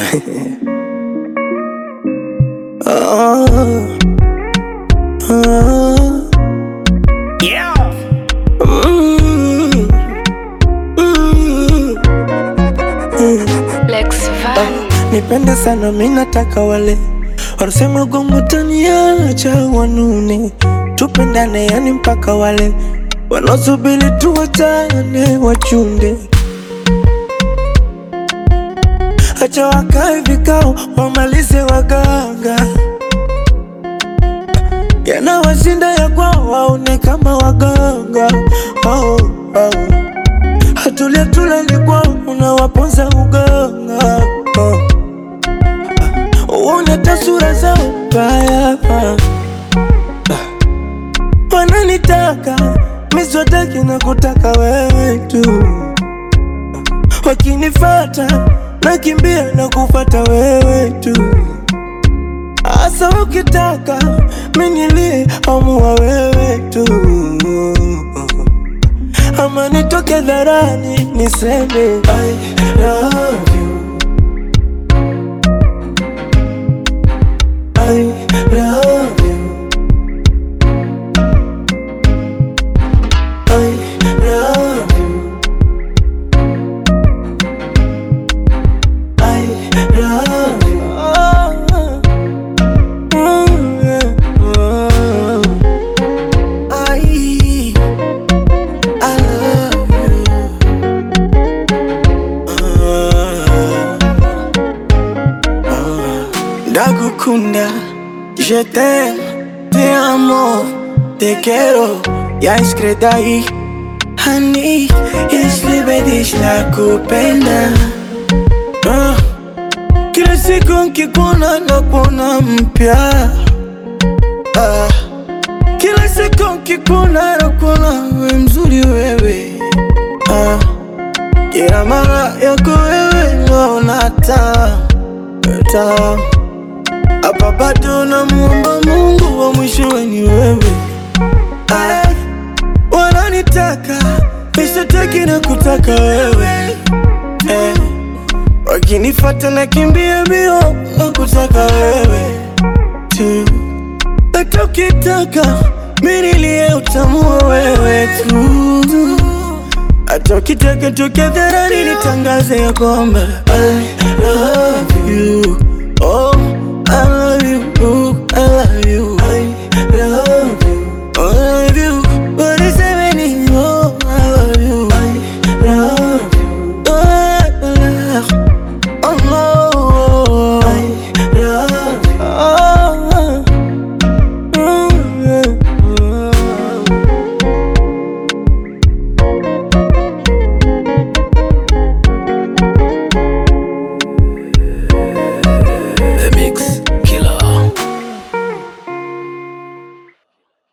oh, oh. Yeah. Mm, mm, mm. Lex Van. Nipende sana mi nataka wale wanasema gongo taniacha wanune, tupendane yani mpaka wale wanaosubiri tuwachane wachunde, acha wakae vikao wamalize waganga, yanawashinda ya kwao waone kama waganga oh, oh. Hatulia tulali kwao unawaponza uganga oh. Uone tasura zao mbaya Wananitaka miswataki na kutaka wewe tu Wakinifata nakimbia na kufata wewe tu Asa ukitaka minilie amua wewe tu Ama nitoke dharani niseme I love you I love you. I love you. I love you. Oh, mm, yeah. Oh. I, I love you. Oh. Ndagukunda, je t'aime, te amo, te quiero, ya escrita ahí. Honey, jeśli będziesz nakupenda Ah, Kila siku nkikuona nakuona mpya Ah, Kila siku nkikuona nakuona we mzuri wewe Ah, Kila mara yako wewe naona taa taa hapa bado namuomba Mungu wa mwishowe ni wewe. Ay, wananitaka nishataki na kutaka wewe eh, wakinifata na kimbia mbio na kutaka wewe tu, hata ukitaka minilie utamua wewe tu, hata ukitaka toke dharani nitangaze ya kwamba I love you oh, I